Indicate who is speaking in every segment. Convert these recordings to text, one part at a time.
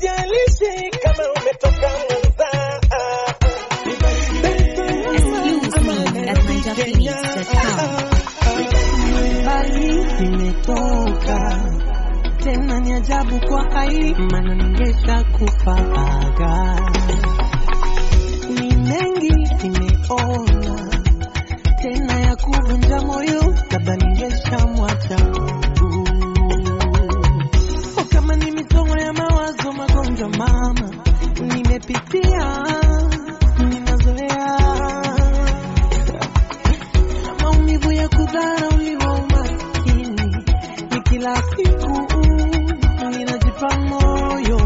Speaker 1: haijalishi kama umetoka Mwanza.
Speaker 2: Excuse me at ninjaphoenix.com.
Speaker 3: mbali nimetoka tena, ni ajabu kwa hai, maana ningesha kufaga. Ni mengi nimeona tena ya kuvunja moyo, labda ningesha mwacha Mungu. O, kama ni mitongo ya mawazo, magonjwa mama nimepitia, ninazoea maumivu ya kudharauliwa, umaskini ni kila siku, ninajipa moyo,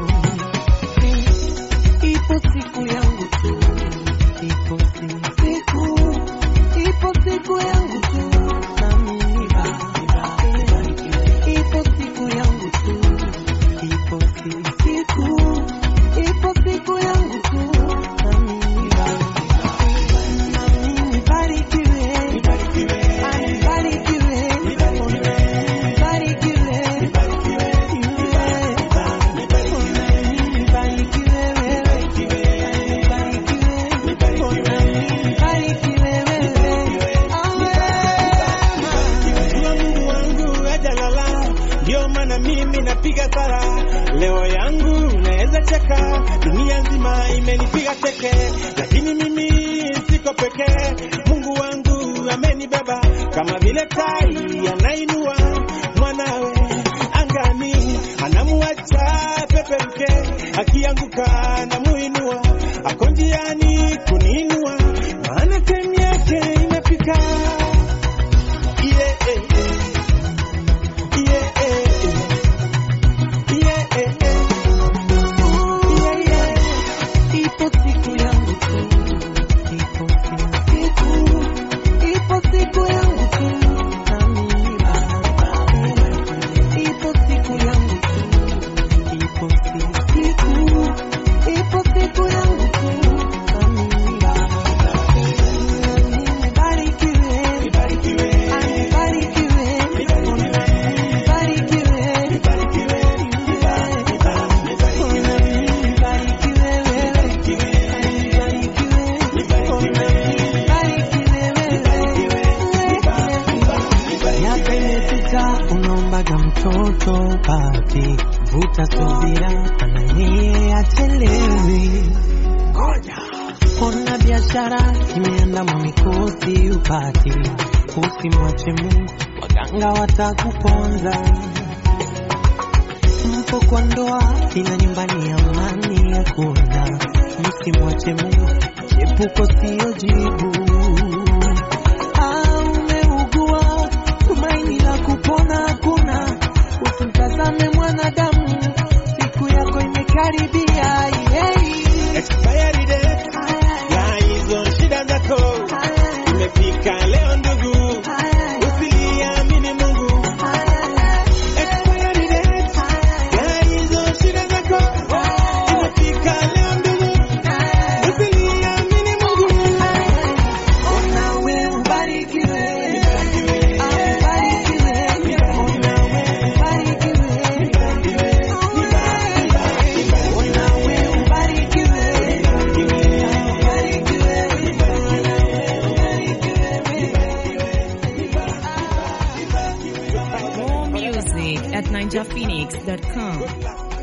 Speaker 3: ipo siku yangu tu, ipo si- siku, ipo siku yangu tu, nami nibarikiwe. ipo siku yangu tu, ipo si- siku, ipo siku yangu tu, nami nibarikiwe. nami nibarikiwe.
Speaker 1: Jua Mungu wangu hajalala, ndio maana mimi napiga sala. Leo yangu naweza cheka, dunia nzima imenipiga teke, lakini mimi siko pekee. Mungu wangu amenibeba kama vile tai anainua mwanawe angani, anamuacha peperuke, akianguka anamuinua, ako njiani kuniinua, maana time yake imefika. Yeah, eh, eh. Yeah, eh, eh. Yeah, eh, eh.
Speaker 3: Yeah, yeah. Ipo siku yangu tu, ipo siku, ipo siku yangu tu, nami nibarikiwe. Ipo siku yangu tu, ipo siku, ipo siku yangu tu, nami nibarikiwe. Nibarikiwe, nibarikiwe, miaka imepita, unaombaga mtoto pati, vuta subira, ananie achelewi. Ona biashara imeandama mikosi upati, usimwache Mungu, waganga watakuponza mpo kwa ndoa, ila nyumbani amani hakuna. Msimwache Mungu, chepuko sio jibu. Ah, umeugua, tumaini la kupona hakuna. Usimtazame mwanadamu, siku yako imekaribia. Yeah.
Speaker 1: Expiry date ya hizo shida zako imefika leo ndugu, usiliamini Mungu. Expiry date ya hizo shida zako imefika leo ndugu, usiliamini Mungu.
Speaker 3: Onawe ubarikiwe, ubarikiwe, onawe ubarikiwe, onawe ubarikiwe,
Speaker 2: More music at ninjaphoenix.com.